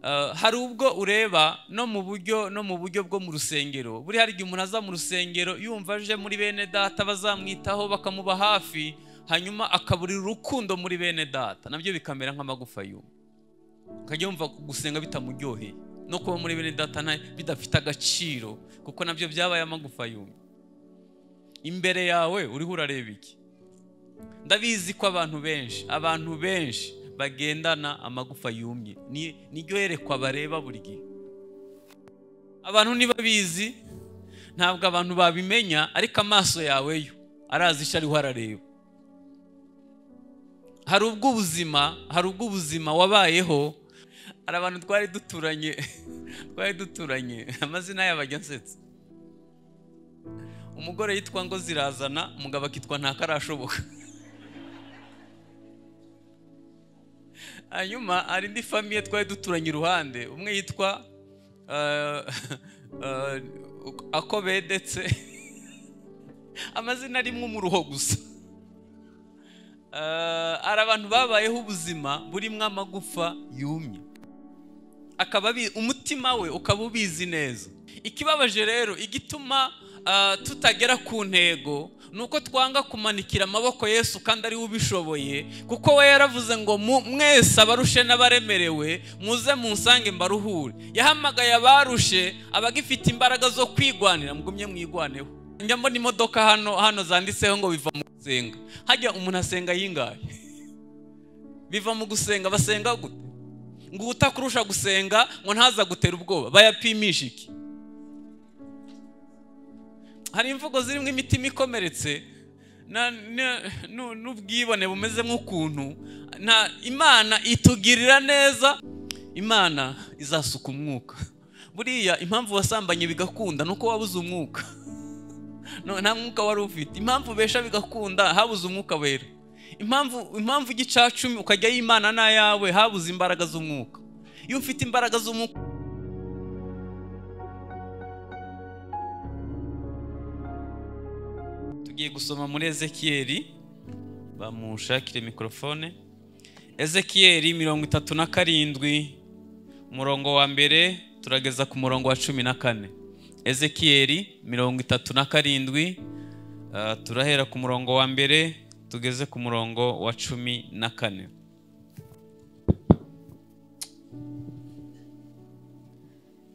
Uh, hari ubwo ureba no mu buryo no mu buryo bwo mu rusengero buri hari igihe umuntu aza mu rusengero yumva aje muri bene data bazamwitaho bakamuba hafi hanyuma akaburira urukundo muri bene data nabyo bikamera nk'amagufa yubu ukajya wumva gusenga bitamuryoheye no kuba muri bene data bidafite agaciro kuko nabyo byabaye amagufa yumye imbere yawe uriho urareba iki ndabizi ko abantu benshi abantu benshi bagendana amagufa yumye niryo yerekwa bareba buri gihe abantu ntibabizi ntabwo abantu babimenya ariko amaso yawe yo arazi icyo ariho arareba hari ubwo ubuzima hari ubwo ubuzima wabayeho hari abantu twari duturanye twari duturanye amazina yabo ajya asetsa umugore yitwa ngo zirazana umugabo akitwa ntakarashoboka hanyuma hari indi famiye twari duturanye iruhande umwe yitwa ako bedetse amazina arimo umuruho gusa hari abantu babayeho ubuzima burimo amagufa yumye akaba umutima we ukaba ubizi neza ikibabaje rero igituma tutagera ku ntego ni uko twanga kumanikira amaboko yesu kandi ariwe ubishoboye kuko we yaravuze ngo mwese abarushe n'abaremerewe muze musange mbaruhure yahamagaye abarushe abagifite imbaraga zo kwigwanira mugumye mwigwaneho njya mbona imodoka hano hano zanditseho ngo biva mu gusenga hajya umuntu asenga yingaye biva mu gusenga basenga gute ngo utakurusha gusenga ngo ntaza gutera ubwoba bayapimisha iki hari imvugo zirimo imitima ikomeretse n'ubwibone bumeze nk'ukuntu imana itugirira neza imana izasuka umwuka buriya impamvu wasambanye bigakunda ni uko wabuze umwuka nta mwuka wari ufite impamvu ubesha bigakunda habuze umwuka wera impamvu impamvu igicacumi ukajya y'imana n'ayawe habuze imbaraga z'umwuka iyo ufite imbaraga z'umwuka tugiye gusoma muri ezekiyeri bamushakire mikorofone ezekiyeri mirongo itatu na karindwi umurongo wa mbere turageza ku murongo wa cumi na kane ezekiyeri mirongo itatu na karindwi turahera ku murongo wa mbere tugeze ku murongo wa cumi na kane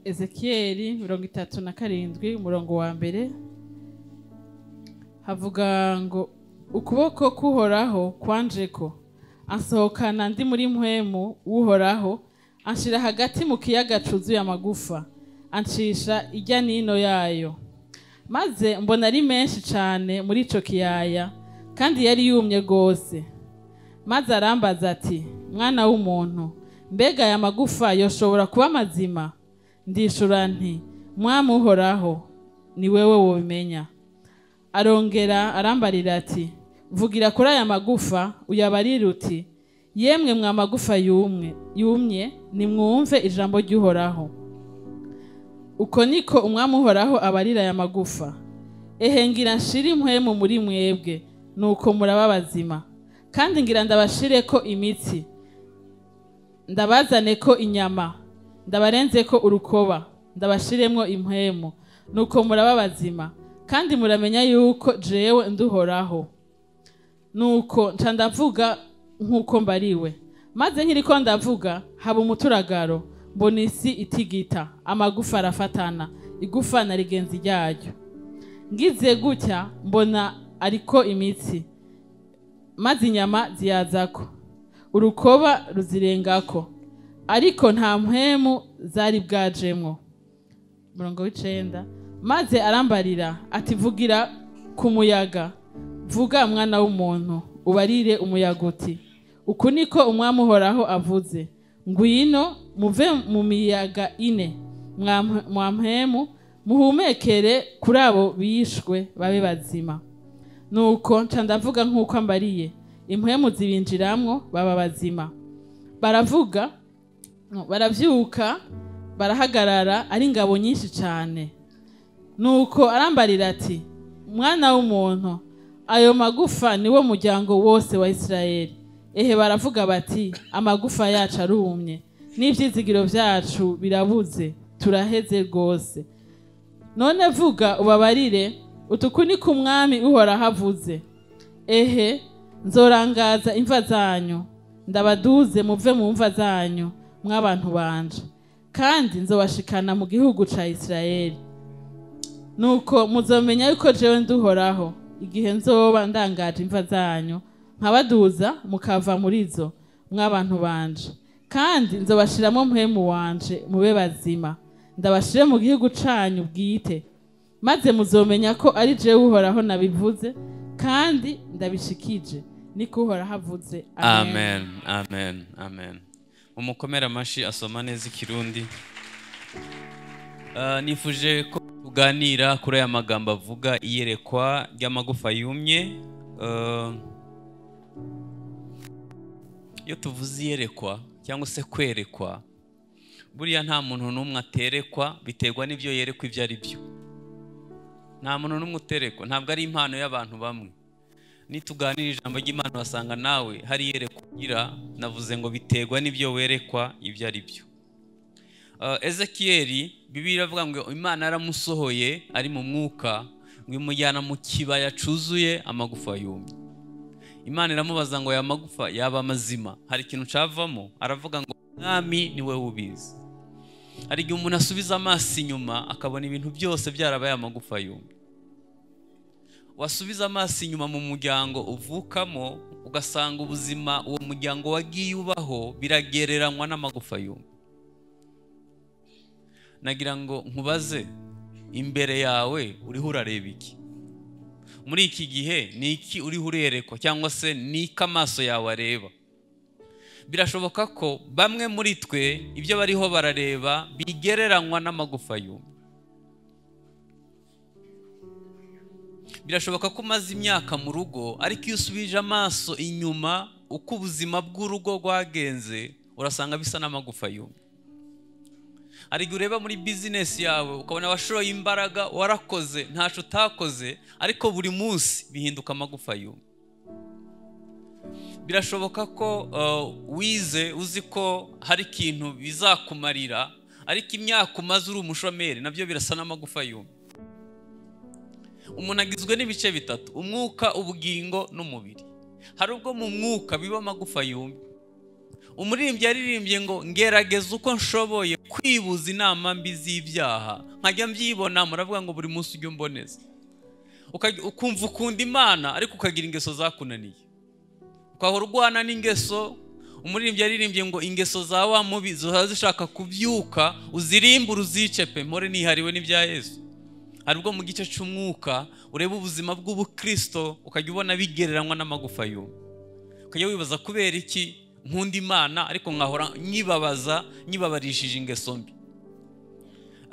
ezekiyeri mirongo itatu na karindwi umurongo wa mbere havuga ngo ukuboko k'uhoraho kwanje ko ansohokana ndi muri mpwemu w'uhoraho anshyira hagati mu kiyaga cyuzuye amagufa ancisha ijya n'ino yayo maze mbona ari menshi cyane muri icyo kiyaya kandi yari yumye rwose maze arambaza ati mwana w'umuntu mbega aya magufa yoshobora kuba mazima ndishura nti mwamuhoraho ni wowe wubimenya arongera arambarira ati vugira kuri aya magufa uyabarire uti yemwe mwa magufa yumwe yumye nimwumve ijambo ry'uhoraho uko niko umwami uhoraho abarira aya magufa ehe ngira nshire impwemu muri mwebwe nuko muraba bazima kandi ngira ndabashire ko imitsi ndabazane ko inyama ndabarenze ko urukoba ndabashiremo impwemu nuko muraba bazima kandi muramenya yuko jewe nduhoraho nuko nca ndavuga nk'uko mbariwe maze nkiri ko ndavuga haba umuturagaro mbona isi itigita amagufa arafatana igufa na rigenzi ryaryo ngize gutya mbona ariko imitsi maze inyama ziyazako urukoba ruzirengako ariko nta mpwemu zari bwajemwo murongo w'icenda maze arambarira ati vugira ku muyaga vuga mwana w'umuntu ubarire umuyaga uti uku niko umwami uhoraho avuze ngwino muve mu miyaga ine mwampemu muhumekere kuri abo bishwe babe bazima nuko nca ndavuga nk'uko ambariye impwemu zibinjiramo baba bazima baravuga barabyuka barahagarara ari ingabo nyinshi cyane nuko arambarira ati mwana w'umuntu ayo magufa niwo muryango wose wa isirayeli ehe baravuga bati amagufa yacu arumye n'ibyizigiro byacu birabuze turaheze rwose none vuga ubabarire utuku ni ku mwami uhoraho avuze ehe nzorangaza imva zanyu ndabaduze muve mu mva zanyu mw'abantu banje kandi nzobashikana mu gihugu ca isirayeli nuko muzomenya yuko jewe nduhoraho igihe nzoba ndangaje imva zanyu nkabaduza mukava muri zo mw'abantu banje kandi nzobashiramo mpemu wanje mube bazima ndabashire mu gihugu canyu bwite maze muzomenya ko ari jewe uhoraho nabivuze kandi ndabishikije niko uhoraho avuze amen amen amen umukomere amashyi asoma neza ikirundi Ah, nifuje ko tuganira kuri aya magambo avuga iyerekwa ry'amagufa yumye Ah, iyo tuvuze iyerekwa cyangwa se kwerekwa buriya nta muntu n'umwe aterekwa biterwa n'ibyo yerekwa ibyo ari byo nta muntu n'umwe uterekwa ntabwo ari impano y'abantu bamwe nituganira ijambo ry'imana wasanga nawe hari iyerekwa ugira navuze ngo biterwa n'ibyo werekwa ibyo ari byo Uh, ezekiyeli bibiliya iravuga ngo imana yaramusohoye ari mu mwuka ngo imujyana mu kibaya cyuzuye amagufa yumye imana iramubaza ngo aya magufa yaba mazima hari ikintu cyavamo aravuga ngo mwami ni we ubizi hari igihe umuntu asubiza amaso inyuma akabona ibintu byose byarabaye amagufa yumye wasubiza amaso inyuma mu muryango uvukamo ugasanga ubuzima uwo muryango wagiye ubaho biragereranywa n'amagufa yumye nagira ngo nkubaze imbere yawe uriho urareba iki muri iki gihe ni iki uriho urerekwa cyangwa se ni iki amaso yawe areba birashoboka ko bamwe muri twe ibyo bariho barareba bigereranywa n'amagufa yumye birashoboka ko umaze imyaka mu rugo ariko iyo usubije amaso inyuma uko ubuzima bw'urugo rwagenze urasanga bisa n'amagufa yumye hari igihe ureba muri bizinesi yawe ukabona washoye imbaraga warakoze ntacyo utakoze ariko buri munsi bihinduka amagufa yumye birashoboka ko uh, wize uzi ko hari ikintu bizakumarira ariko imyaka umaze uri umushomeri nabyo birasa n'amagufa yumye umuntu agizwe n'ibice bitatu umwuka ubugingo n'umubiri hari ubwo mu mwuka biba amagufa yumye umuririmbyi yaririmbye ngo ngerageza uko nshoboye kwibuza inama mbi z'ibyaha nkajya mbyibona muravuga ngo buri munsi ujye umboneza Ukajya- ukumva ukunda imana ariko ukagira ingeso zakunaniye ukahora urwana n'ingeso umuririmbyi yaririmbye ngo ingeso za wa mubi ziba zishaka kubyuka uzirimbure uzice pe mpore nihariwe n'ibya yesu hari ubwo mu gice cy'umwuka ureba ubuzima bw'ubukirisito ukajya ubona bigereranywa n'amagufa yumye ukajya wibaza kubera iki nkunda imana ariko nkahora nyibabaza nyibabarishije ingeso mbi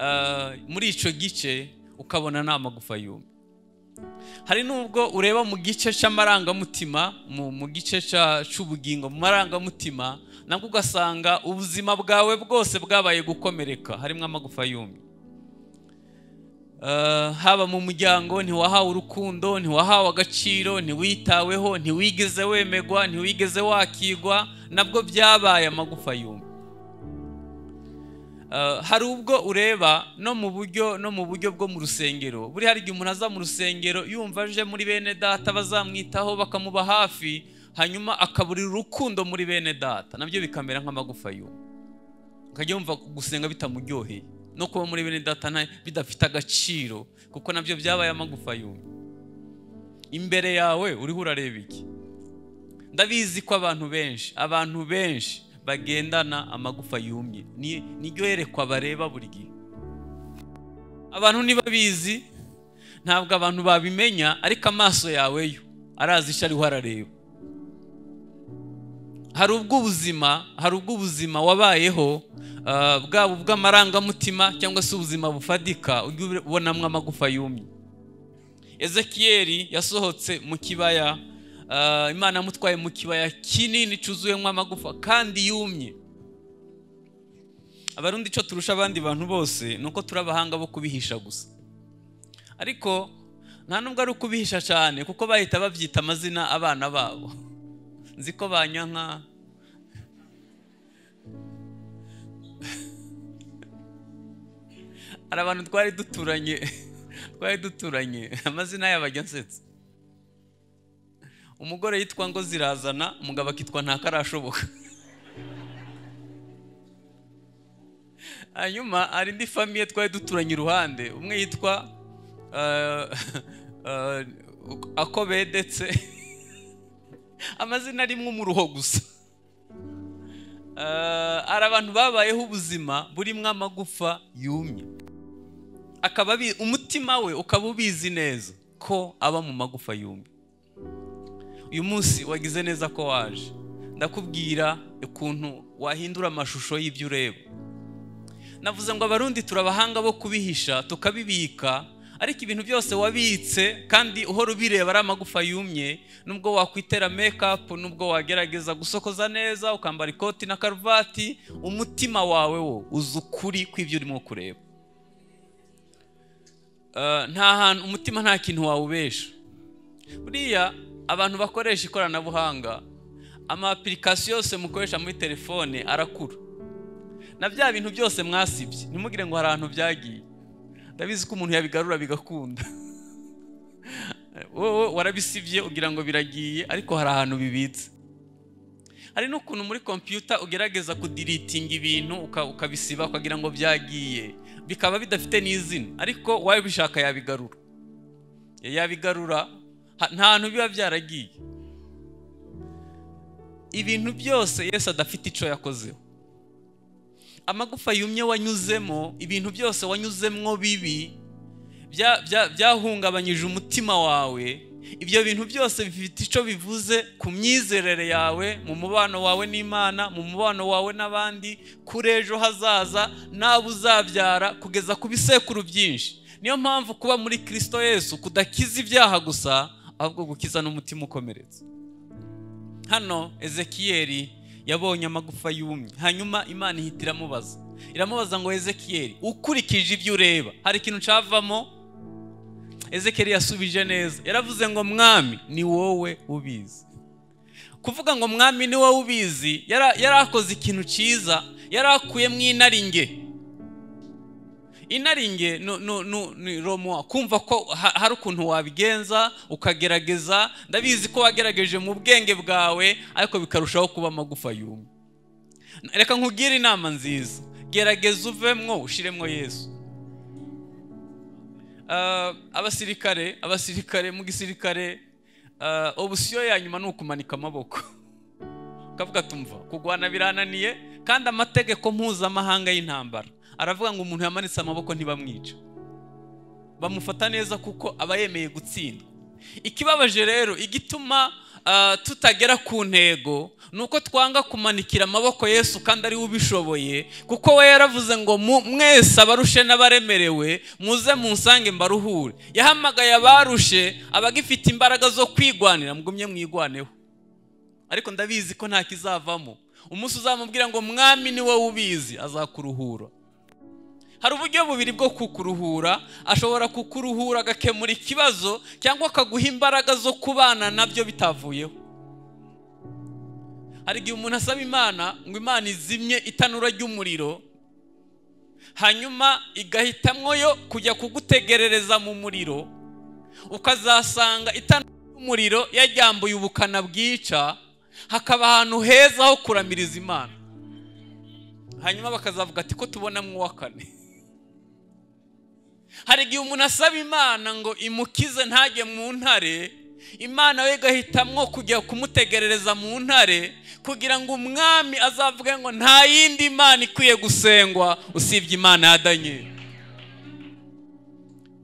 Ah, muri icyo gice ukabona nta magufa yumye hari n'ubwo ureba mu gice cy'amarangamutima mu mu gice cya- cy'ubugingo mu marangamutima nabwo ugasanga ubuzima bwawe bwose bwabaye gukomereka harimo amagufa yumye Eh, haba mu muryango ntiwahawe urukundo ntiwahawe agaciro ntiwitaweho ntiwigeze wemegwa ntiwigeze wakigwa nabwo byabaye amagufa yumye Eh, hari ubwo ureba no mu buryo no mu buryo bwo mu rusengero buri hari igihe umuntu aza mu rusengero yumva aje muri bene data bazamwitaho bakamuba hafi hanyuma akaburira urukundo muri bene data nabyo bikamera nk'amagufa yumye ukajya wumva gusenga bitamuryoheye no kuba muri bene data nta- bidafite agaciro kuko nabyo byabaye amagufa yumye imbere yawe uriho urareba iki ndabizi ko abantu benshi abantu benshi bagendana amagufa yumye Ni- niryo yerekwa bareba buri gihe abantu ntibabizi ntabwo abantu babimenya ariko amaso yawe yo arazi icyo ariho arareba hari ubw'ubuzima hari ubw'ubuzima wabayeho ah, bwaba ubw'amarangamutima cyangwa se ubuzima bufadika ujya ubonamo amagufa yumye ezekiyeli yasohotse mu kibaya ah, imana yamutwaye mu kibaya kinini cyuzuyemo amagufa kandi yumye abarundi icyo turusha abandi bantu bose ni uko turi abahanga bo kubihisha gusa ariko nta nubwo ari ukubihisha cyane kuko bahita babyita amazina abana babo nzi ko banyanka hari abantu twari duturanye twari duturanye amazina yabo ajya ansetsa umugore yitwa ngo zirazana umugabo akitwa ntakarashoboka hanyuma hari indi famiye twari duturanye iruhande umwe yitwa eh, eh, ako bedetse amazina arimwe umuruho gusa Eh, hari abantu babayeho ubuzima burimwo amagufa yumye akaba abi- umutima we ukaba ubizi neza ko aba mu magufa yumye uyu munsi wagize neza ko waje ndakubwira ukuntu wahindura amashusho y'ibyo ureba navuze ngo abarundi turabahanga bo kubihisha tukabibika ariko ibintu byose wabitse kandi uhora ubireba ari amagufa yumye nubwo wakwitera make-up nubwo wagerageza gusokoza neza ukambara ikoti na karuvati umutima wawe wo uzi ukuri kw'ibyo urimo kureba Eh, nta hantu umutima nta kintu wawubesha buriya abantu bakoresha ikoranabuhanga ama application yose mukoresha muri telefone arakura na bya bintu byose mwasibye ntimugire ngo hari ahantu byagiye ndabizi ko umuntu yabigarura bigakunda wowe warabisibye ugira ngo biragiye ariko hari ahantu bibitse hari n'ukuntu muri kompiyuta ugerageza kudiritinga ibintu uka- ukabisiba ukagira ngo byagiye bikaba bidafite n'izina ariko uwawe ubishaka yabigarura yabigarura ha- nta hantu biba byaragiye ibintu byose yesu adafite icyo yakozeho amagufa yumye wanyuzemo ibintu byose wanyuzemwo bibi bya- bya- byahungabanyije umutima wawe ibyo bintu byose bifite icyo bivuze ku myizerere yawe mu mubano wawe n'imana mu mubano wawe n'abandi kuri ejo hazaza n'abo uzabyara kugeza ku bisekuru byinshi niyo mpamvu kuba muri kirisito yesu kudakiza ibyaha gusa ahubwo gukiza n'umutima ukomeretse hano ezekiyeli yabonye amagufa yumye hanyuma imana ihita iramubaza iramubaza ngo ezekiyeli ukurikije ibyo ureba hari ikintu cyavamo ezekiyeli yasubije neza yaravuze ngo mwami ni wowe ubizi kuvuga ngo mwami ni wowe ubizi yara- yari akoze ikintu cyiza yari akuyemo inaringe inaringe ni- ni- ni- ni romuwa kumva ko ha- hari ukuntu wabigenza ukagerageza ndabizi ko wagerageje mu bwenge bwawe ariko bikarushaho kuba amagufa yumye reka nkugire inama nziza gerageza uvemwo ushiremwo yesu Ah, abasirikare abasirikare mu gisirikare ah, obusiyo ya nyuma ni ukumanika amaboko ukavuga tumva kurwana birananiye kandi amategeko mpuzamahanga y'intambara aravuga ngo umuntu yamanitse amaboko ntibamwica bamufata neza kuko aba yemeye gutsindwa ikibabaje rero igituma ah, tutagera ku ntego ni uko twanga kumanikira amaboko yesu kandi ariwe ubishoboye kuko we yaravuze ngo mu- mwese abarushe n'abaremerewe muze munsange mbaruhure yahamagaye abarushe abagifite imbaraga zo kwigwanira mugumye mwigwaneho ariko ndabizi ko nta kizavamo umunsi uzamubwira ngo mwami ni wowe ubizi azakuruhura hari uburyo bubiri bwo kukuruhura ashobora kukuruhura agakemura ikibazo cyangwa akaguha imbaraga zo kubana nabyo bitavuyeho hari igihe umuntu asaba imana ngo imana izimye itanura ry'umuriro hanyuma igahitamwo yo kujya kugutegerereza mu muriro ukazasanga itanura ry'umuriro yajyambuye ubukana bwica hakaba ahantu heza ho kuramiriza imana hanyuma bakazavuga ati ko tubonamo uwa kane hari igihe umuntu asaba imana ngo imukize ntajye mu ntare imana we igahitamwo kujya kumutegerereza mu ntare kugira ngo umwami azavuge ngo nta yindi mana ikwiye gusengwa usibye imana ya daniyeli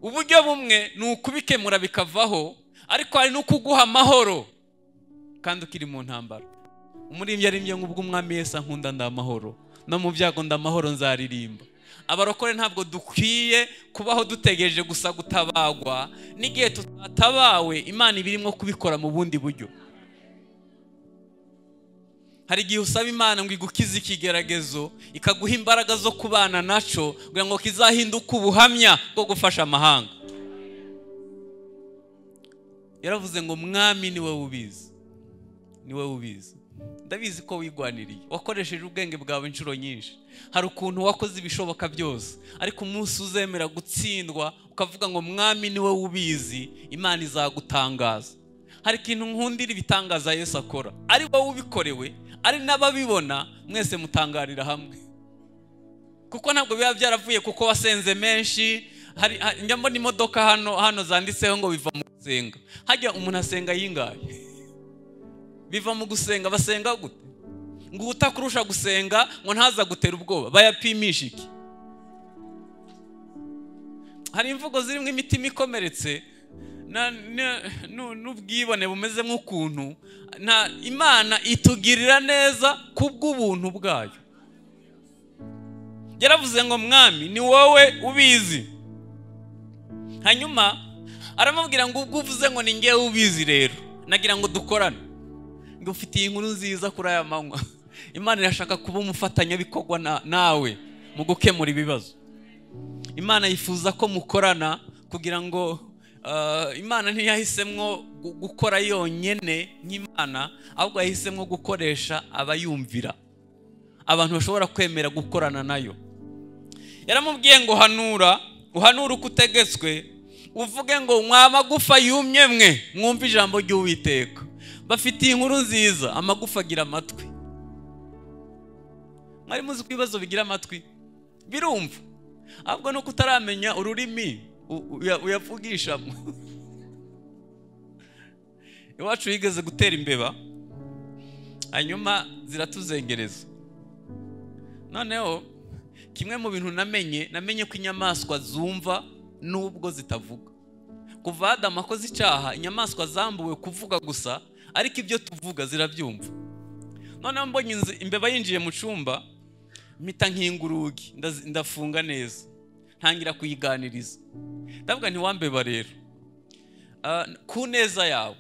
uburyo bumwe ni ukubikemura bikavaho ariko hari n'ukuguha amahoro kandi ukiri mu ntambara umuririmbyi arimbye ngo ubwo umwami Yesu ankunda ndamahoro no mu byago ndamahoro nzaririmba abarokore ntabwo dukwiye kubaho dutegereje gusa gutabagwa n'igihe tutatabawe imana iba irimo kubikora mu bundi buryo hari igihe usaba imana ngo igukize ikigeragezo ikaguha imbaraga zo kubana naco kugira ngo kizahinduke ubuhamya bwo gufasha amahanga yaravuze ngo mwami ni wowe ubizi ni wowe ubizi ndabizi ko wigwaniriye wakoresheje ubwenge bwawe inshuro nyinshi hari ukuntu wakoze ibishoboka byose ariko umunsi uzemera gutsindwa ukavuga ngo mwami niwe ubizi imana izagutangaza hari ikintu nkundira ibitangaza Yesu akora ari wowe ubikorewe ari n'ababibona mwese mutangarira hamwe kuko ntabwo biba byaravuye kuko wasenze menshi hari njya mbona imodoka hano hano zanditseho ngo biva mu gusenga hajya umuntu asenga yingaye biva mu gusenga basenga gute ngo utakurusha gusenga ngo ntaza gutera ubwoba bayapimisha iki hari imvugo zirimo imitima ikomeretse na- na- nu- n'ubwibone bumeze nk'ukuntu nta imana itugirira neza kubw'ubuntu bwayo yaravuze ngo mwami ni wowe ubizi hanyuma aramubwira ngo ubwo uvuze ngo ni ngewe ubizi rero nagira ngo dukorane ngo ufitiye inkuru nziza kuri aya manywa imana irashaka kuba umufatanyabikorwa na- nawe mu gukemura ibibazo imana yifuza ko mukorana kugira ngo ah, imana ntiyahisemwo gu- gukora yonyine nk'imana ahubwo yahisemwo gukoresha abayumvira abantu bashobora kwemera gukorana nayo yaramubwiye ngo hanura uhanure uko utegetswe uvuge ngo mwa magufa yumye mwe mwumve ijambo ry'uwiteka bafitiye inkuru nziza amagufa agira amatwi mwari muzi ko ibibazo bigira amatwi birumva ahubwo nuko utaramenya ururimi u- uya- uyavugishamo iwacu yigeze gutera imbeba hanyuma ziratuzengereza noneho kimwe mu bintu namenye namenye ko inyamaswa zumva nubwo zitavuga kuva Adamu akoze icyaha inyamaswa zambuwe kuvuga gusa ariko ibyo tuvuga zirabyumva noneho mbonye inzu- imbeba yinjiye mu cyumba mpita nkinga urugi ndazi- ndafunga neza ntangira kuyiganiriza ndavuga ntiwambeba rero Ah, ku neza yawe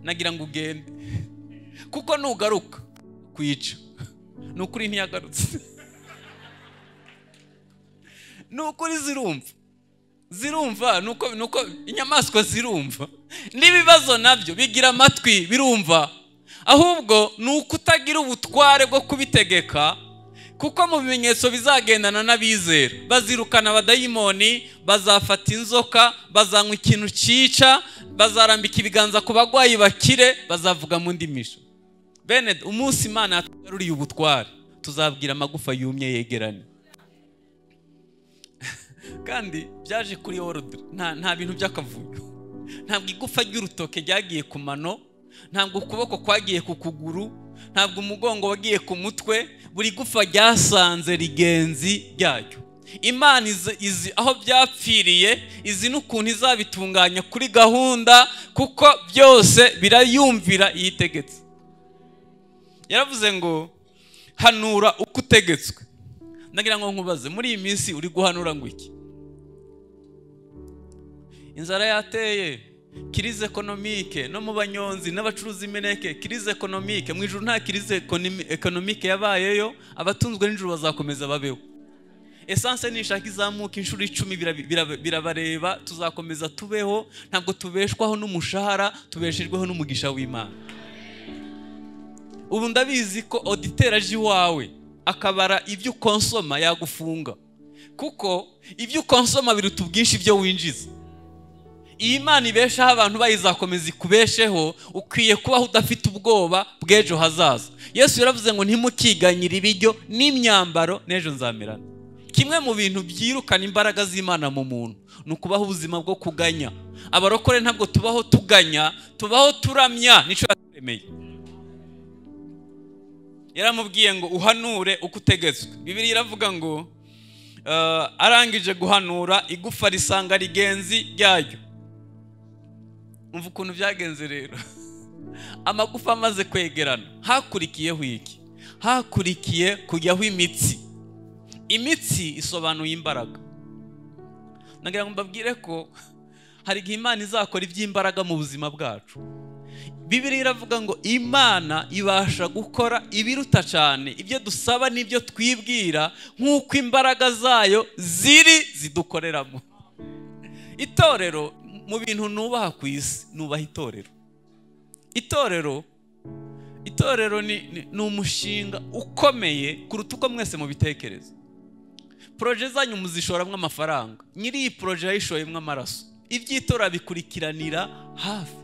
nagira ngo ugende kuko nugaruka kuyica ni ukuri ntiyagarutse ni ukuri zirumva zirumva nuko nuko inyamaswa zirumva n'ibibazo nabyo bigira amatwi birumva ahubwo ni uko utagira ubutware bwo kubitegeka kuko mu bimenyetso bizagendana n'abizera bazirukana abadayimoni bazafata inzoka bazanywa ikintu cyica bazarambika ibiganza ku bagwayi bakire bazavuga mu ndimisho bene umunsi imana yatugaruriye ubutware tuzabwira amagufa yumye yegeranye kandi byaje kuri orudire nta nta bintu by'akavuyo ntabwo igufa ry'urutoke ryagiye ku mano ntabwo ukuboko kwagiye ku kuguru ntabwo umugongo wagiye ku mutwe buri gufa ryasanze rigenzi ryayo imana izi, izi aho byapfiriye izi n'ukuntu izabitunganya kuri gahunda kuko byose birayumvira iyo itegetse yaravuze ngo hanura uko utegetswe ndagira ngo nkubaze muri iyi minsi uri guhanura ngo iki inzara yateye kirize ekonomike no mu banyonzi n'abacuruza imineke kirize ekonomike mu ijoro nta kirize ekonomi- ekonomike yabayeyo abatunzwe n'ijoro bazakomeza babeho esanse nishaka izamuka inshuro icumi birabi- birabi- birabareba tuzakomeza tubeho ntabwo tubeshwaho n'umushahara tubeshejweho n'umugisha w'imana ubu ndabizi ko auditeri aje iwawe akabara ibyo ukonsoma yagufunga kuko ibyo ukonsoma biruta ubwinshi ibyo winjiza iyi Imana ibeshaho abantu bayizakomeza ikubesheho ukwiye kubaho udafite ubwoba bw'ejo hazaza yesu yaravuze ngo ntimukiganyire ibiryo n'imyambaro n'ejo nzamerana kimwe mu bintu byirukana imbaraga z'imana mu muntu ni ukubaho ubuzima bwo kuganya abarokore ntabwo tubaho tuganya tubaho turamya nicyo yaturemeye yaramubwiye ngo uhanure uko utegetswe bibiri iravuga ngo eh, arangije guhanura igufa risanga rigenzi ryayo umva ukuntu byagenze rero amagufa amaze kwegerana hakurikiyeho iki hakurikiye kujyaho imitsi imitsi isobanuye imbaraga nagira ngo mbabwire ko hari igihe imana izakora iby'imbaraga mu buzima bwacu bibiri iravuga ngo imana ibasha gukora ibiruta cyane ibyo dusaba n'ibyo twibwira nk'uko imbaraga zayo ziri zidukoreramo itorero mu bintu nubaha ku isi nubaha itorero itorero itorero ni ni- ni umushinga ukomeye kuruta uko mwese mubitekereza poroje zanyu muzishoramo amafaranga nyiri iyi poroje yayishoyemo amaraso iby'itora bikurikiranira hafi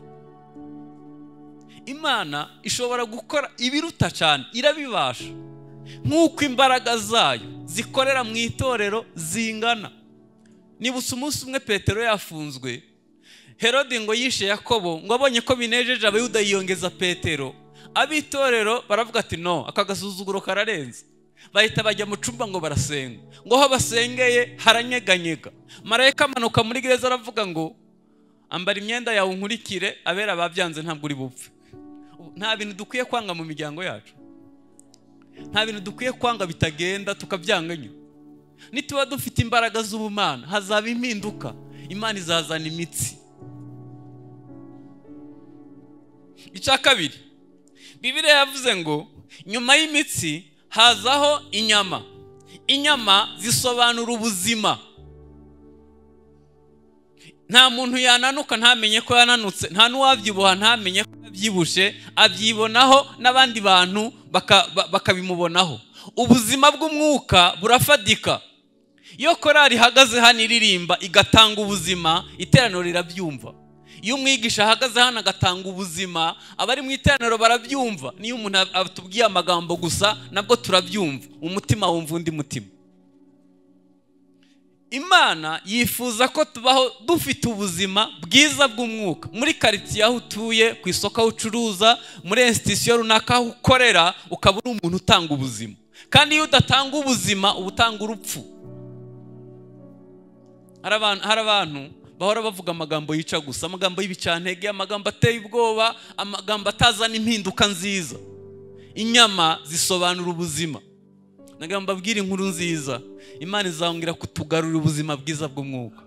imana ishobora gukora ibiruta cyane irabibasha nk'uko imbaraga zayo zikorera mu itorero zingana nibutse umunsi umwe petero yafunzwe herode ngo yishe yakobo ngo abonye ko binejeje abayuda yiyongeza petero ab'itorero baravuga ati no aka gasuzuguro kararenze bahita bajya mu cumba ngo barasenga ngo aho basengeye haranyeganyega marayika amanuka muri gereza aravuga ngo ambara imyenda yawe unkurikire abera babyanze ntabwo uri bupfe nta bintu dukwiye kwanga mu miryango yacu nta bintu dukwiye kwanga bitagenda tukabyanganya nituba dufite imbaraga z'ubumana hazaba impinduka imana izazana imitsi icya kabiri bibiriya yavuze ngo nyuma y'imitsi hazaho inyama inyama zisobanura ubuzima nta muntu yananuka ntamenye ko yananutse nta n'uwabyibuha ntamenye ko yabyibushye abyibonaho n'abandi bantu baka- ba- bakabimubonaho ubuzima bw'umwuka burafadika iyo korari ihagaze hano iririmba igatanga ubuzima iteraniro rirabyumva iyo umwigisha ahagaze hano agatanga ubuzima abari mu iteraniro barabyumva niyo umuntu ab- atubwiye amagambo gusa nabwo turabyumva umutima wumva undi mutima imana yifuza ko tubaho dufite ubuzima bwiza bw'umwuka muri karitsiye aho utuye ku isoko aho ucuruza muri institusiyo runaka aho ukorera ukaba uri umuntu utanga ubuzima kandi iyo udatanga ubuzima uba utanga urupfu hari abantu hari abantu bahora bavuga amagambo yica gusa amagambo y'ibicantege amagambo ateye ubwoba amagambo atazana impinduka nziza inyama zisobanura ubuzima nagira ngo mbabwire inkuru nziza imana izababwira kutugarura ubuzima bwiza bw'umwuka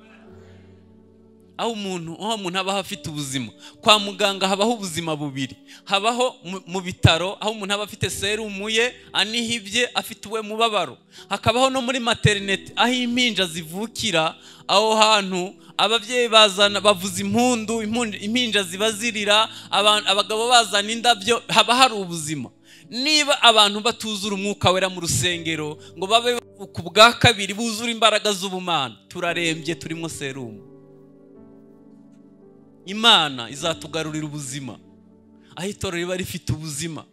aho umuntu aho umuntu aba afite ubuzima kwa muganga habaho ubuzima bubiri habaho mu- mu bitaro aho umuntu aba afite serumu ye anihibye afite uwe mubabaro hakabaho no muri materinete aho impinja zivukira aho hantu ababyeyi bazana bavuza impundu impundu- impinja ziba zirira abantu- abagabo bazana indabyo haba hari ubuzima niba abantu batuzura umwuka wera mu rusengero ngo babe ku bwa kabiri buzura imbaraga z'ubumana turarembye turimo serumu imana izatugarurira ubuzima aho itorero riba rifite ubuzima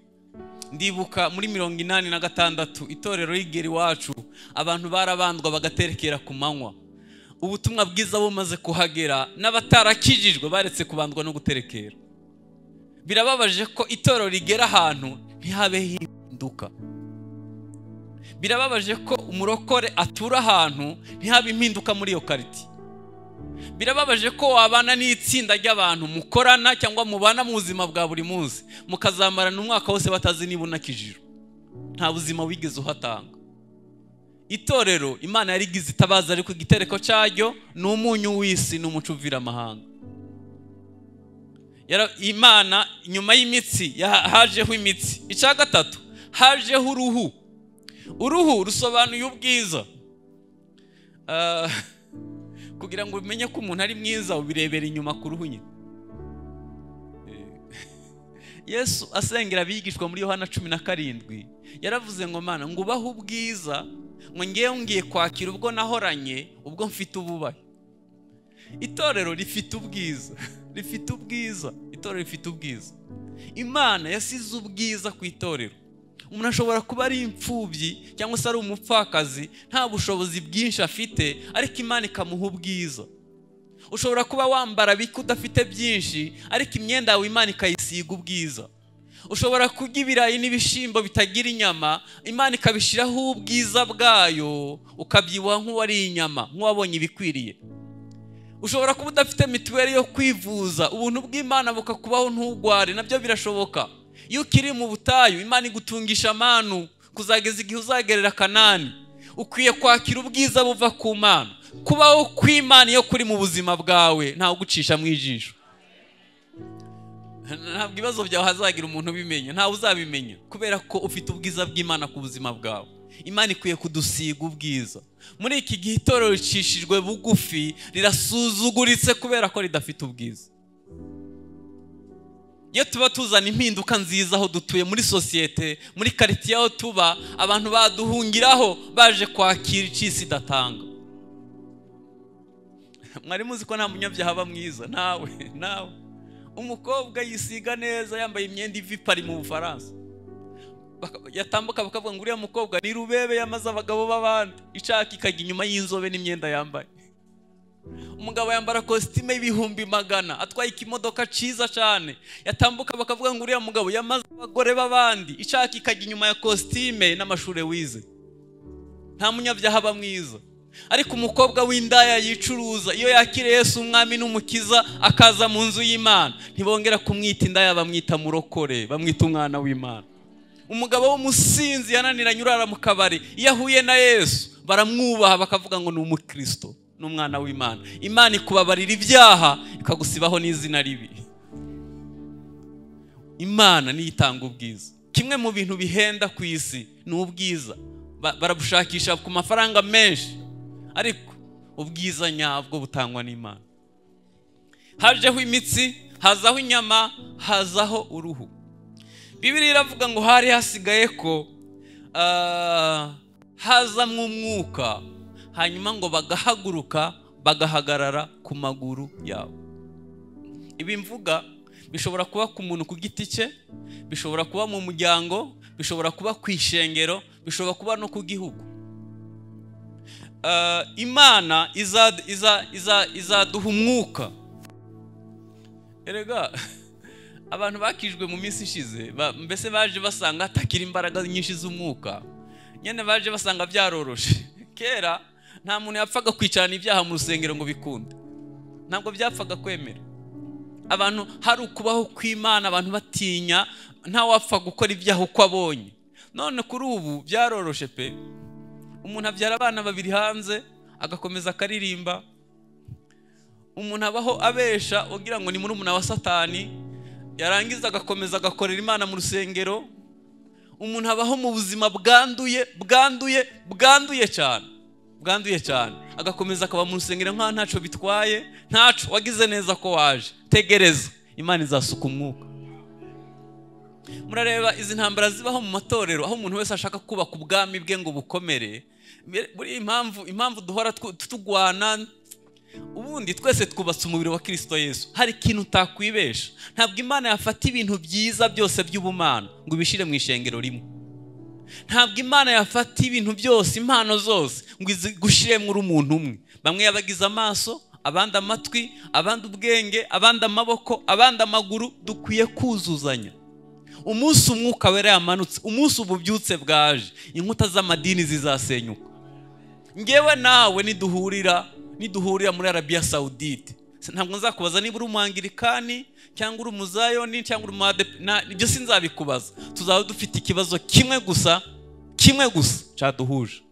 ndibuka muri mirongo inani na gatandatu itorero y'igera iwacu abantu barabandwa bagaterekera ku manywa ubutumwa bwiza bumaze kuhagera n'abatarakijijwe baretse kubandwa no guterekera birababaje ko itorero rigera ahantu ntihabeho impinduka birababaje ko umurokore atura ahantu ntihabe impinduka muri iyo kariti birababaje ko wabana n'itsinda ry'abantu mukorana cyangwa mubana mu buzima bwa buri munsi mukazamarana umwaka wose batazi niba unakijijwe nta buzima wigeze uhatanga itorero imana yarigize itabaza ariko igitereko cyaryo ni umunyu w'isi n'umuco uvira amahanga Yara- imana nyuma y'imitsi ya- hajeho imitsi icya gatatu hajeho uruhu uruhu rusobanuye ubwiza Ah, kugira ngo umenye ko umuntu ari mwiza ubirebera inyuma ku ruhu nyine Eh, yesu asengera abigishwa muri yohana cumi na karindwi yaravuze ngo mana ngo ubahe ubwiza ngo ngewe ngiye kwakira ubwo nahoranye ubwo mfite ububahe itorero rifite ubwiza rifite ubwiza itorero rifite ubwiza imana yasize ubwiza ku itorero umuntu ashobora kuba ari imfubyi cyangwa se ari umupfakazi nta bushobozi bwinshi afite ariko imana ikamuha ubwiza ushobora kuba wambara bike udafite byinshi ariko imyenda yawe imana ikayisiga ubwiza ushobora kurya ibirayi n'ibishyimbo bitagira inyama imana ikabishyiraho ubwiza bwayo ukabyibuha nk'uwariye inyama nk'uwabonye ibikwiriye ushobora kuba udafite mituweli yo kwivuza ubuntu bw'imana bukakubaho ntugware nabyo birashoboka iyo ukiri mu butayu imana igutungisha amanu kuzageza igihe uzagerera kanani ukwiye kwakira ubwiza buva ku mana kubaho kw'imana iyo kuri mu buzima bwawe ntawe ugucisha mu ijisho ntabwo ibibazo byawe hazagira umuntu ubimenya ntawe uzabimenya kubera ko ufite ubwiza bw'imana ku buzima bwawe imana ikwiye kudusiga ubwiza muri iki gihe itorero ricishijwe bugufi rirasuzuguritse kubera ko ridafite ubwiza iyo tuba tuzana impinduka nziza aho dutuye muri sosiyete muri karitsiye aho tuba abantu baduhungiraho baje kwakira icisi idatanga mwari muzi ko nta munyabyaha aba mwiza nawe nawe umukobwa yisiga neza yambaye imyenda iva ipari mu bufaransa Baka- yatambuka bakavuga ngo uriya mukobwa ni rubebe yamaze abagabo b'abandi ishaka ikajya inyuma y'inzobe n'imyenda yambaye umugabo yambara kositime y'ibihumbi magana atwaye ikimodoka cyiza cyane yatambuka bakavuga ngo uriya mugabo yamaze abagore b'abandi ishaka ikajya inyuma ya kositime n'amashuri wize nta munyabyaha aba mwiza ariko umukobwa w'indaya yicuruza iyo yakiriye Yesu umwami n'umukiza akaza mu nzu y'imana ntibongera kumwita indaya bamwita murokore bamwita umwana w'imana umugabo w'umusinzi yananiranye urara mu kabari iyo ahuye na yesu baramwubaha bakavuga ngo ni umukristo ni umwana w'imana imana ikubabarira ibyaha ikagusibaho n'izina ribi imana niyo itanga ubwiza kimwe mu bintu bihenda ku isi ni ubwiza Ba- barabushakisha ku mafaranga menshi ariko ubwiza nyabwo butangwa n'imana hajeho imitsi hazaho inyama hazaho uruhu bibiri iravuga ngo hari hasigaye ko ah, hazamwo umwuka hanyuma ngo bagahaguruka bagahagarara ku maguru yabo ibi mvuga bishobora kuba ku muntu ku giti cye bishobora kuba mu muryango bishobora kuba ku ishengero bishobora kuba no ku gihugu Ah, imana iza- iza- iza- izaduha umwuka erega abantu bakijwe mu minsi ishize ba- mbese baje basanga hatakiri imbaraga nyinshi z'umwuka nyine baje basanga byaroroshe kera nta muntu yapfaga kwicarana ibyaha mu rusengero ngo bikunde ntabwo byapfaga kwemera abantu hari ukubaho kw'imana abantu batinya ntawapfa gukora ibyaha uko abonye none kuri ubu byaroroshe pe umuntu abyara abana babiri hanze agakomeza akaririmba umuntu abaho abesha ugira ngo ni muri wa satani yarangiza agakomeza agakorera imana mu rusengero umuntu abaho mu buzima bwanduye bwanduye bwanduye cyane bwanduye cyane agakomeza akaba mu rusengero nkaho ntacyo bitwaye ntaco wagize neza ko waje tegereza imana izasuka umwuka murareba izi ntambara zibaho mu matorero aho umuntu wese ashaka kubaka ubwami bwe ngo bukomere buriya impamvu impamvu duhora tu- turwana ubundi twese twubatse umubiri wa kirisito yesu hari ikintu utakwibesha ntabwo imana yafata ibintu byiza byose by'ubumana ngo ibishyire mu ishengero rimwe ntabwo imana yafata ibintu byose impano zose ngo igushyire muri umuntu umwe bamwe yabagize amaso abandi amatwi abandi ubwenge abandi amaboko abandi amaguru dukwiye kuzuzanya umunsi umwuka wera yamanutse umunsi ububyutse bwaje inkuta z'amadini zizasenyuka ngewe nawe niduhurira niduhurira muri arabiya sawudite ntabwo nzakubaza niba uri umwangirikani cyangwa uri umuzayoni cyangwa uri umuadepe- na ibyo sinzabikubaza tuzaba dufite ikibazo kimwe gusa kimwe gusa cyaduhuje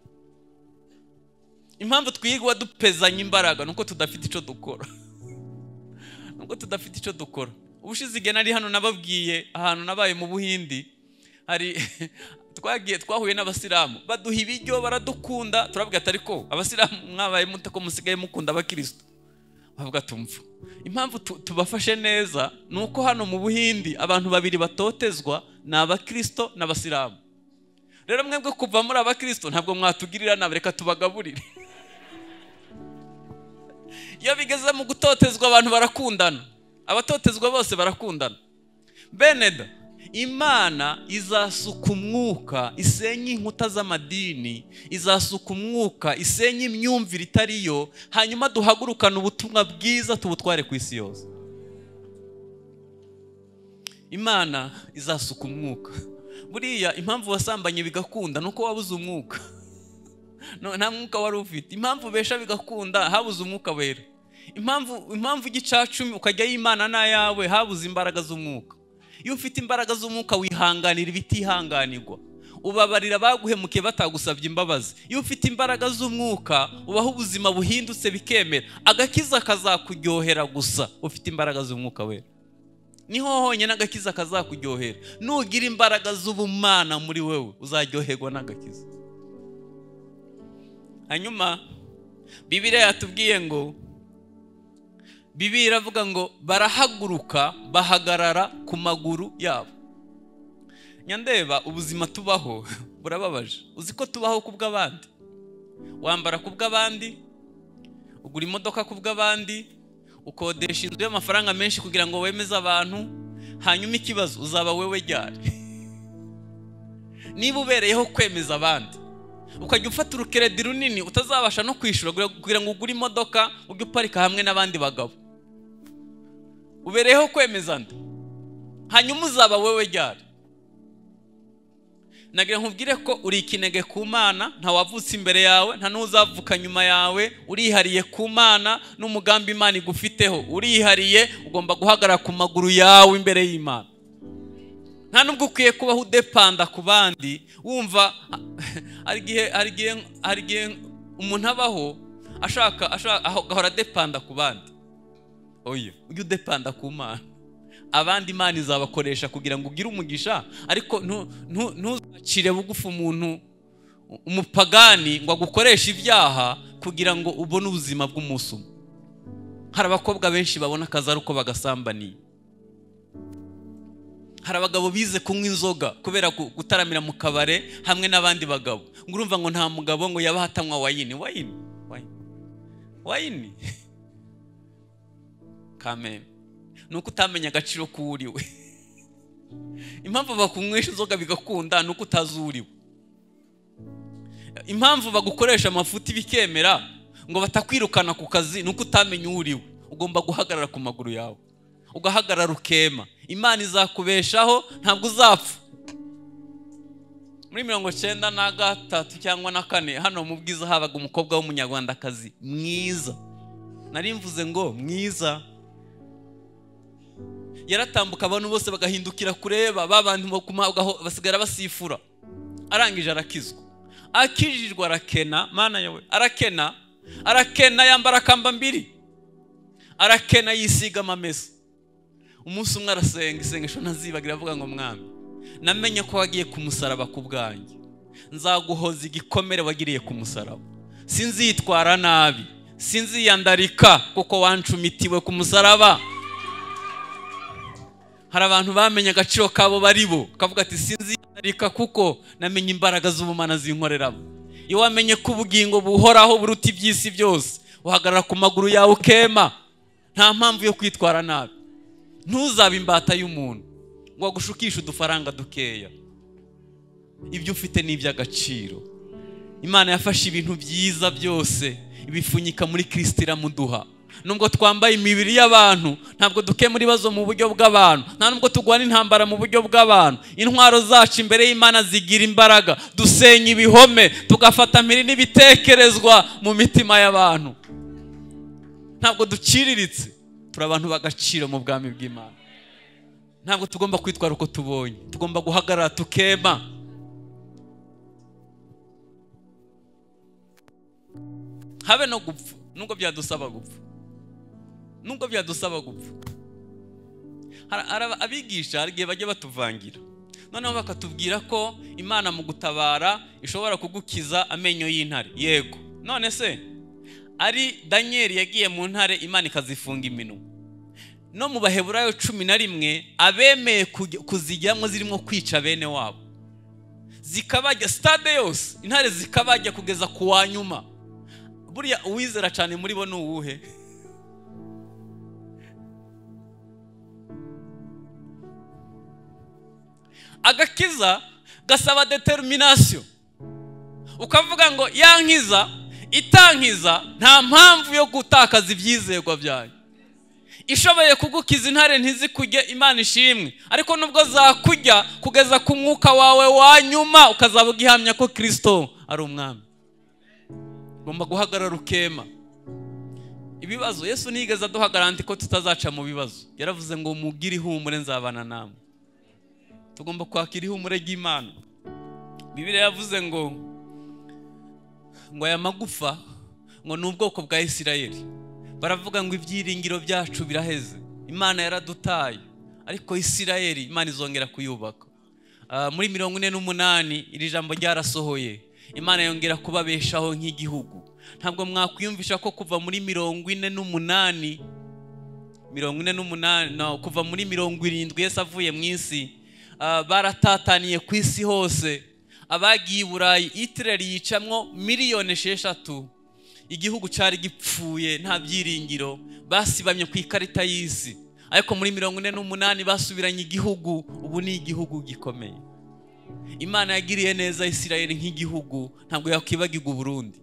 impamvu twirwa dupezanya imbaraga ni uko tudafite icyo dukora nubwo tudafite icyo dukora ubushize igihe nari hano nababwiye ahantu nabaye mu buhindi hari twagiye twahuye n'abasilamu baduha ibiryo baradukunda turabwira ati ariko abasilamu mwabaye mute ko musigaye mukunda abakirisitu bavuga tumva impamvu tu- tubafashe neza ni uko hano mu buhindi abantu babiri batotezwa ni abakristo n'abasilamu rero mwebwe kuva muri abakristo ntabwo mwatugirira nabi reka tubagaburire iyo bigeze mu gutotezwa abantu barakundana abatotezwa bose barakundana beneda imana izasuka umwuka isenye inkuta z'amadini izasuka umwuka isenye imyumvire itariyo hanyuma duhagurukane ubutumwa bwiza tubutware ku isi yose imana izasuka umwuka buriya impamvu wasambanye bigakunda ni uko wabuze umwuka No- nta mwuka wari ufite impamvu ubesha bigakunda habuze umwuka wera impamvu impamvu igicacumi ukajya yimana n'ayawe habuze imbaraga z'umwuka iyo ufite imbaraga z'umwuka wihanganira ibitihanganirwa ubabarira abaguhemukiye batagusabye imbabazi iyo ufite imbaraga z'umwuka ubaho ubuzima buhindutse bikemera agakiza kazakuryohera gusa ufite imbaraga z'umwuka wera niho honyine agakiza kazakuryohera nugira imbaraga z'ubumana muri wewe uzaryoherwa n'agakiza hanyuma bibiriya yatubwiye ngo bibi iravuga ngo barahaguruka bahagarara ku maguru yabo nyandeba ubuzima tubaho burababaje uzi ko tubaho ku bw'abandi wambara ku bw'abandi ugura imodoka ku bw'abandi ukodesha inzu y'amafaranga menshi kugira ngo wemeze abantu hanyuma ikibazo uzaba wewe ryari niba ubereyeho kwemeza abandi ukajya ufata urukeredi runini utazabasha no kwishyura kugira ngo ugure imodoka ujye uparika hamwe n'abandi bagabo ubereyeho kwemeza andi hanyuma uzaba wewe ryari nagira nkubwire ko uri ikinege ku mana ntawavutse imbere yawe nta n'uzavuka nyuma yawe urihariye ku mana n'umugambi imana igufiteho urihariye ugomba guhagarara ku maguru yawe imbere y'imana nta nubwo ukwiye kubaho udepanda ku bandi wumva hari igihe hari igihe hari igihe umuntu abaho ashaka ashaka agahora adepanda ku bandi oya ujye udepanda ku mana abandi imana izabakoresha kugira ngo ugire umugisha ariko ntuzacire bugufi umuntu umupagani ngo agukoreshe ibyaha kugira ngo ubone ubuzima bw'umunsi umwe hari abakobwa benshi babona akazi ari uko bagasambaniye hari abagabo bize kunywa inzoga kubera gutaramira mu kabare hamwe n'abandi bagabo ngo urumva ngo nta mugabo ngo yabaha atanywa wayini wayini wayini kameme ni uko utamenya agaciro k'uriwe impamvu bakunywesha inzoga bigakunda ni uko utazi uriwe impamvu bagukoresha amafuti bikemera ngo batakwirukana ku kazi ni uko utamenya uriwe ugomba guhagarara ku maguru yawe ugahagarara ukema imana izakubeshaho ntabwo uzapfa muri mirongo icyenda na gatatu cyangwa na kane hano mu bwiza habaga umukobwa w'umunyarwandakazi mwiza nari mvuze ngo mwiza yaratambuka abantu bose bagahindukira kureba ba bantu basigara basifura arangije arakizwa akijijwe arakena mana yawe arakena arakena yambara akamba mbiri arakena yisiga amamesa umunsi umwe arasenga isengesho ntazibagira avuga ngo mwami namenye ko wagiye ku musaraba ku bwanjye nzaguhoza igikomere wagiriye ku musaraba sinzitwara nabi sinziyandarika kuko wancumitiwe ku musaraba hari abantu bamenye agaciro kabo baribo kavuga ati sinziyandarika kuko namenye imbaraga z'ubumana zinkoreramo iyo wamenye ko ubugingo buhoraho buruta iby'isi byose uhagarara ku maguru yawe ukema nta mpamvu yo kwitwara nabi ntuzabe imbata y'umuntu ngo agushukishe udufaranga dukeya ibyo ufite ni iby'agaciro imana yafashe ibintu byiza byose ibipfunyika muri kirisiti iramuduha nubwo twambaye imibiri y'abantu ntabwo dukemura ibibazo mu buryo bw'abantu nta nubwo turwana intambara mu buryo bw'abantu intwaro zacu imbere y'imana zigira imbaraga dusenya ibihome tugafata mpiri n'ibitekerezwa mu mitima y'abantu ntabwo duciriritse turi abantu b'agaciro mu bwami bw'imana ntabwo tugomba kwitwara uko tubonye tugomba guhagarara tukema habe no gupfa nubwo byadusaba gupfa nubwo byadusaba gupfa abigisha hari igihe bajya batuvangira noneho bakatubwira ko imana mu gutabara ishobora kugukiza amenyo y'intare yego none se ari daniyeli yagiye mu ntare imana ikazifunga iminwa no mu baheburayo cumi na rimwe abemeye kuzijyamo zirimo kwica bene wabo zikabajya sitade yose intare zikabajya kugeza ku wa nyuma buriya uwizera cyane muri bo ni uwuhe agakiza gasaba determination ukavuga ngo yankiza itankiza nta mpamvu yo gutakaza ibyizerwa byayo ishoboye kugukiza intare ntizikujye imana ishimwe ariko nubwo zakujya kugeza ku mwuka wawe wa nyuma ukazaba ugihamya ko kirisito ari umwami ugomba guhagarara ukema ibibazo yesu nigeze aduhagarante ko tutazaca mu bibazo yaravuze ngo mugire ihumure nzabana namwe tugomba kwakira ihumure ry'imana bibiriya yavuze ngo ngo aya magufa ngo ni ubwoko bwa isirayeli baravuga ngo ibyiringiro byacu biraheze imana yaradutaye ariko isirayeli imana izongera kuyubaka muri mirongo ine n'umunani iri jambo ryarasohoye imana yongera kubabeshaho nk'igihugu ntabwo mwakwiyumvisha ko kuva muri mirongo ine n'umunani mirongo ine n'umunani no, kuva muri mirongo irindwi yesu avuye mu isi ah, baratataniye ku isi hose abagiye i burayi itireri yicamwo miliyoni esheshatu igihugu cyari gipfuye nta byiringiro basibamye ku ikarita y'isi ariko muri mirongo ine n'umunani basubiranye igihugu ubu ni igihugu gikomeye imana yagiriye neza isirayeli nk'igihugu ntabwo yakwibagirwa uburundi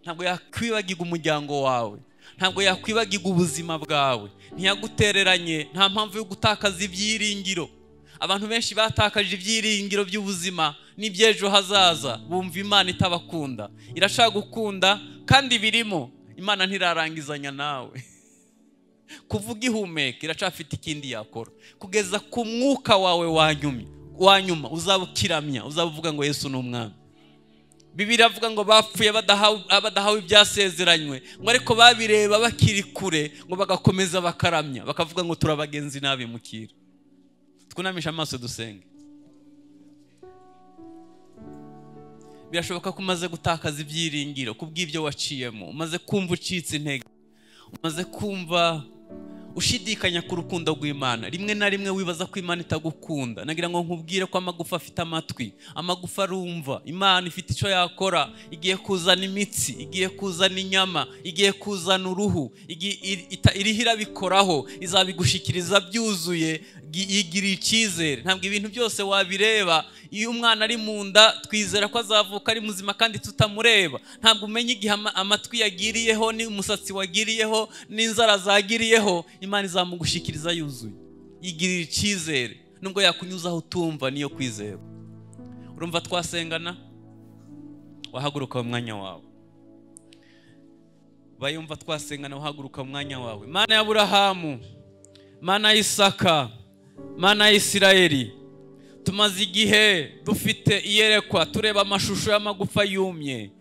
ntabwo yakwibagirwa umuryango wawe ntabwo yakwibagirwa ubuzima bwawe ntiyagutereranye nta mpamvu yo gutakaza ibyiringiro abantu benshi batakaje ibyiringiro by'ubuzima n'iby'ejo hazaza bumva imana itabakunda irashaka gukunda kandi birimo imana ntirarangizanya nawe kuvuga ihumeka iracafite ikindi yakora kugeza ku mwuka wawe wanyuma wanyuma uzaba ukiramya uzaba uvuga ngo yesu ni umwami bibiri avuga ngo bapfuye badahawe badahawe ibyasezeranywe ngo ariko babireba bakiri kure ngo bagakomeza bakaramya bakavuga ngo turabagenzi n'abimukira twunamisha amaso dusenge birashoboka ko umaze gutakaza ibyiringiro ku bw'ibyo waciyemo umaze kumva ucitse intege umaze kumva ushidikanya ku rukundo rw'imana rimwe na rimwe wibaza ko imana itagukunda nagira ngo nkubwire ko amagufa afite amatwi amagufa arumva imana ifite icyo yakora igiye kuzana imitsi igiye kuzana inyama igiye kuzana uruhu igi- iri- ita- iriho irabikoraho izabigushyikiriza byuzuye gi- yigiriye icyizere ntabwo ibintu byose wabireba iyo umwana ari mu nda twizera ko azavuka ari muzima kandi tutamureba ntabwo umenya igihe ama- amatwi yagiriyeho n'umusatsi wagiriyeho n'inzara zagiriyeho imana izamugushyikiriza yuzuye yigirira icyizere nubwo yakunyuzaho utumva niyo kwizera urumva twasengana wahaguruka mu mwanya wawe bayumva twasengana wahaguruka mu mwanya wawe mana ya burahamu mana ya isaka mana ya isirayeli tumaze igihe dufite iyerekwa tureba amashusho y'amagufa yumye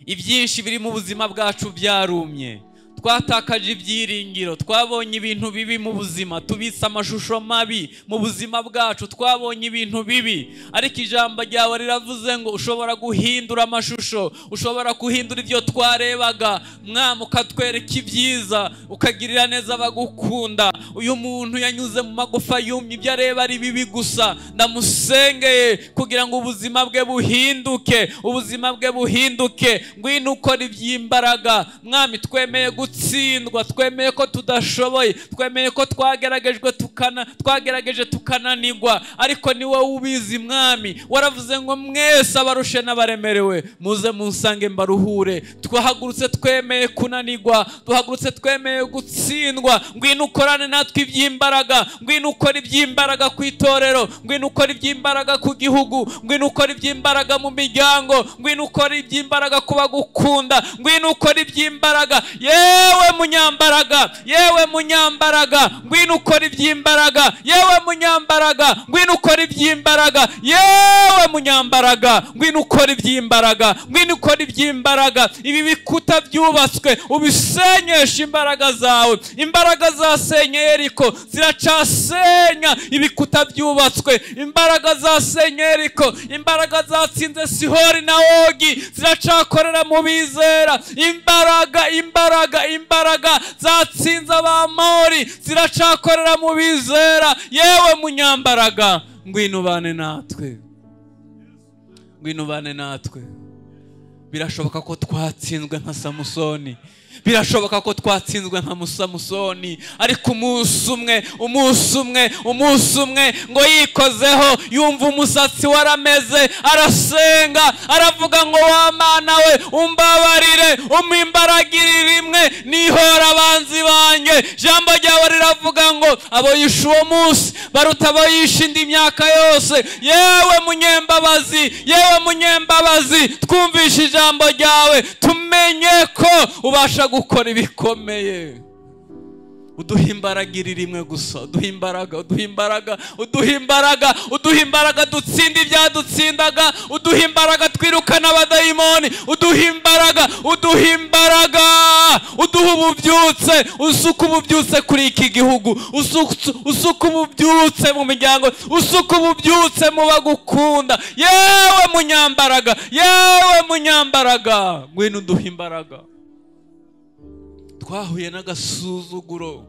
ibyinshi biri mu buzima bwacu byarumye twatakaje ibyiringiro twabonye ibintu bibi mu buzima tubitse amashusho mabi mu buzima bwacu twabonye ibintu bibi ariko ijambo ryawe riravuze ngo ushobora guhindura amashusho ushobora guhindura ibyo twarebaga mwami ukatwereka ibyiza ukagirira neza abagukunda uyu muntu yanyuze mu magufa yumye ibyo areba ari bibi gusa ndamusengeye kugira ngo ubuzima bwe buhinduke ubuzima bwe buhinduke ngwino ukora iby'imbaraga mwami twemeye gutsindwa twemeye ko tudashoboye twemeye ko twageragejwe tukana twagerageje tukananirwa ariko ni wowe ubizi mwami waravuze ngo mwese abarushe n'abaremerewe muze munsange mbaruhure twahagurutse twemeye kunanirwa duhagurutse twemeye gutsindwa ngwino ukorane natwe iby'imbaraga ngwino ukora iby'imbaraga ku itorero ngwino ukora iby'imbaraga ku gihugu ngwino ukora iby'imbaraga mu miryango ngwino ukora iby'imbaraga ku bagukunda ngwino ukora iby'imbaraga yewe munyambaraga yewe munyambaraga ngwino ukora iby'imbaraga yewe munyambaraga ngwino ukora iby'imbaraga yewe munyambaraga ngwino ukora iby'imbaraga ngwino ukora iby'imbaraga ibi bikuta byubatswe ubisenyesha imbaraga zawe imbaraga zasenye eriko ziracasenya ibikuta byubatswe imbaraga zasenye eriko imbaraga zatsinze sihori na ogi ziracakorera mu bizera imbaraga imbaraga imbaraga zatsinze abamori ziracakorera mu bizera yewe munyambaraga ngwino ubane natwe ngwino ubane natwe birashoboka ko twatsinzwe nka samusoni birashoboka ko twatsinzwe nka musamusoni ariko umunsi umwe umunsi umwe umunsi umwe ngo yikozeho yumva umusatsi warameze arasenga aravuga ngo wamana we umbabarire umwimbaragire rimwe nihora abanzi banjye ijambo ryawe riravuga ngo abo yishe uwo munsi baruta abo yishe indi myaka yose yewe munyembabazi yewe munyembabazi twumvishe ijambo ryawe tumenye ko ubasha gukora ibikomeye uduha imbaraga iri rimwe gusa uduha imbaraga uduha imbaraga uduha imbaraga uduha imbaraga dutsinda ibyadutsindaga uduha imbaraga twirukana abadayimoni uduha imbaraga uduha imbaraga uduha ububyutse usuka ububyutse kuri iki gihugu usuka- usuka ububyutse mu miryango usuka ububyutse mu bagukunda yewe munyambaraga yewe munyambaraga ngwino uduha imbaraga twahuye n'agasuzuguro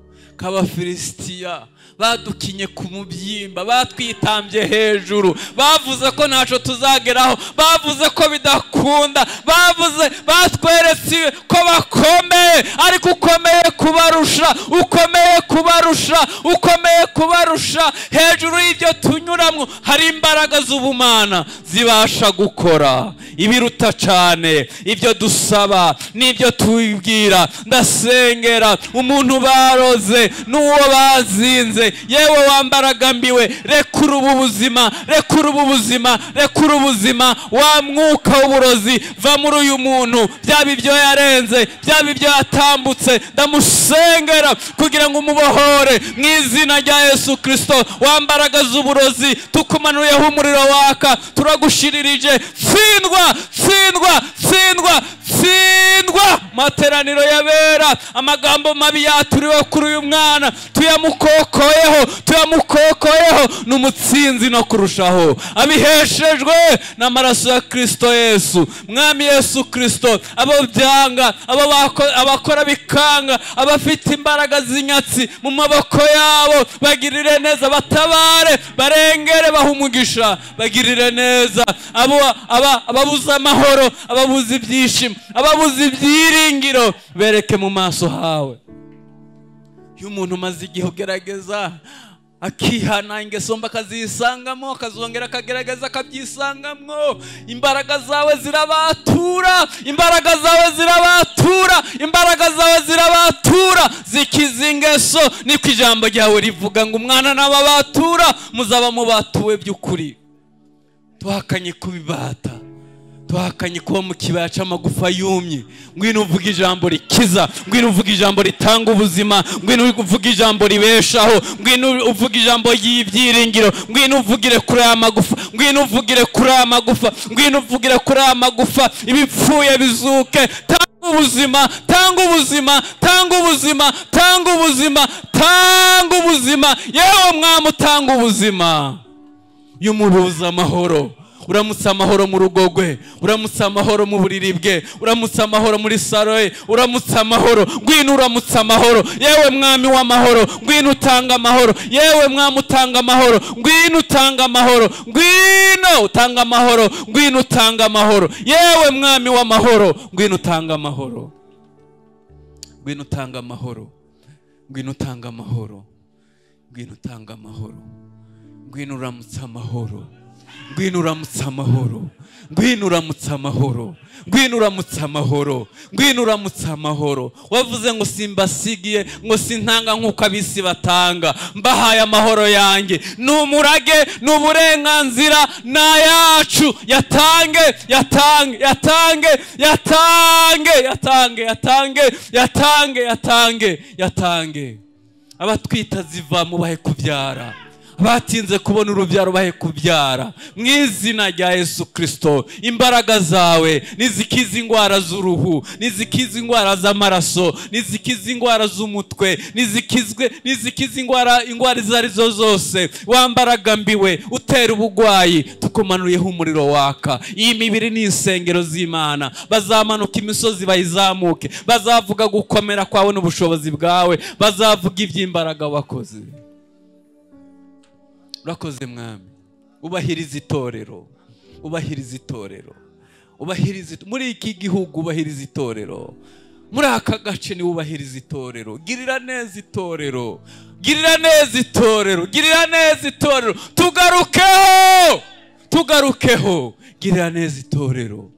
k'abafilisitiya badukinye ku mubyimba batwitambye hejuru bavuze ko ntacyo tuzageraho bavuze ko bidakunda bavuze batweretse ko bakomeye ariko ukomeye kubarusha ukomeye kubarusha ukomeye kubarusha hejuru y'ibyo tunyuramo hari imbaraga z'ubumana zibasha gukora ibiruta cyane ibyo dusaba n'ibyo tubwira ndasengera umuntu baroze n'uwo bazinze yewe wambaragambiwe rekura ubu buzima rekura ubu buzima rekura ubuzima wa mwuka w'uburozi va muri uyu muntu byaba ibyo yarenze byaba ibyo yatambutse ndamusengera kugira ngo umubohore mu izina rya yesu kirisito wambaraga z'uburozi tukumanuriyeho umuriro waka turagushirije tsindwa tsindwa tsindwa tsindwa materaniro yabera amagambo mabi yaturiwe kuri uyu mwana tuyamukokoyeho tuyamukokoyeho ni umutsinzi no kurushaho abiheshejwe n'amaraso ya kirisito yesu mwami yesu kirisito abo byanga abo bako- abakora bikanga abafite imbaraga z'inyatsi mu maboko yabo bagirire neza batabare barengere bahe umugisha bagirire neza abo aba- ababuze amahoro ababuze ibyishimo ababuze ibyiringiro bereke mu maso hawe iyo umuntu umaze igihe ugerageza akihana ingeso mbi akazisangamo akazongera akagerageza akabyisangamo imbaraga zawe zirabatura imbaraga zawe zirabatura imbaraga zawe zirabatura zikiza ingeso niko ijambo ryawe rivuga ngo umwana n'ababatura muzaba mubatuwe by'ukuri tuhakanye kubibata tuhakanye kuba mu kibaya cy'amagufa yumye ngwino uvuga ijambo rikiza ngwino uvuga ijambo ritanga ubuzima ngwino uvuga ijambo ribeshaho ngwino uvuga ijambo ry'ibyiringiro ngwino uvugire kuri aya magufa ngwino uvugire kuri aya magufa ngwino uvugire kuri aya magufa ibipfuye bizuke tanga ubuzima tanga ubuzima tanga ubuzima tanga ubuzima tanga ubuzima yewe mwami utanga ubuzima y'umubuza amahoro uramutse amahoro mu rugo rwe uramutse amahoro mu buriri bwe uramutse amahoro muri saro ye uramutse amahoro ngwino uramutse amahoro yewe mwami w'amahoro ngwino utanga amahoro yewe mwami utanga amahoro ngwino utanga amahoro ngwino utanga amahoro ngwino utanga amahoro yewe mwami w'amahoro ngwino utanga amahoro ngwino utanga amahoro ngwino utanga amahoro ngwino utanga amahoro ngwino uramutse amahoro ngwino uramutse amahoro ngwino uramutse amahoro ngwino uramutse amahoro ngwino uramutse amahoro wavuze ngo simbasigiye ngo sintanga nk'uko abisi batanga mbahaye amahoro yanjye ni umurage ni uburenganzira ni ayacu yatange yatange yatange yatange yatange yatange yatange yatange yatange abatwita ziva mubahe kubyara batinze kubona urubyaro bahe kubyara mu izina rya yesu kirisito imbaraga zawe nizikiza indwara z'uruhu nizikiza indwara z'amaraso nizikiza indwara z'umutwe nizikizwe nizikiza indwara indwara izo arizo zose wambaraga mbiwe utera ubugwayi tukumanuriyeho umuriro waka iyi mibiri ni insengero z'imana bazamanuka imisozi bayizamuke bazavuga gukomera kwawe n'ubushobozi bwawe bazavuga iby'imbaraga wakoze urakoze mwami ubahiriza itorero ubahiriza itorero ubahiriza it- muri iki gihugu ubahiriza itorero muri aka gace niwe ubahiriza itorero girira neza itorero girira neza itorero girira neza itorero tugarukeho tugarukeho girira neza itorero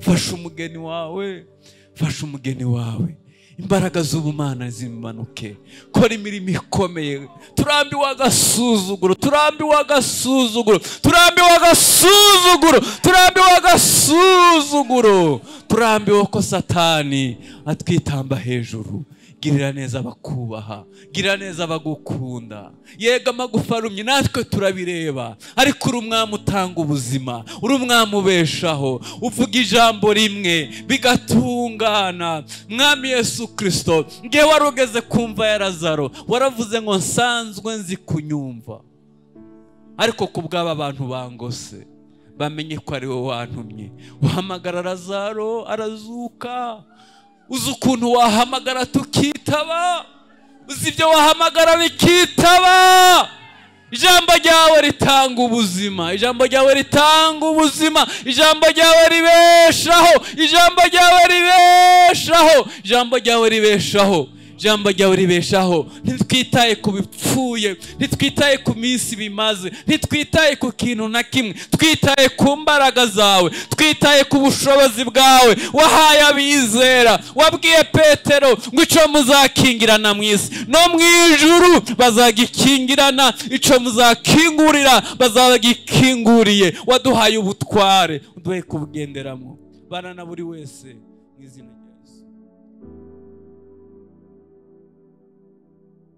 fasha umugeni wawe fasha umugeni wawe imbaraga z'ubumana zimanuke kora imirimo ikomeye turambiwe agasuzuguro turambiwe agasuzuguro turambiwe agasuzuguro turambiwe agasuzuguro turambiwe ko satani atwitamba hejuru girira neza abakubaha girira neza abagukunda yego amagufa arumye natwe turabireba ariko uri umwami utanga ubuzima uri umwami ubeshaho uvuga ijambo rimwe bigatungana mwami yesu kirisito ngewe wari ugeze ku mva ya lazaro waravuze ngo nsanzwe nzi kunyumva ariko ku bw'aba bantu bangose bamenye ko ari wowe wantumye uhamagara lazaro arazuka uzi ukuntu wahamagara tukitaba uzi ibyo wahamagara bikitaba ijambo ryawe ritanga ubuzima ijambo ryawe ritanga ubuzima ijambo ryawe ribeshaho ijambo ryawe ribeshaho ijambo ryawe ribeshaho ijambo ryawe ribeshaho ntitwitaye ku bipfuye ntitwitaye ku minsi bimaze ntitwitaye ku kintu na kimwe twitaye ku mbaraga zawe twitaye ku bushobozi bwawe wahaye abizera wabwiye petero ngo icyo muzakingirana mu isi no mu ijuru bazagikingirana icyo muzakingurira bazagikinguriye waduhaye ubutware uduhe kubugenderamo bana na buri wese mu izina rye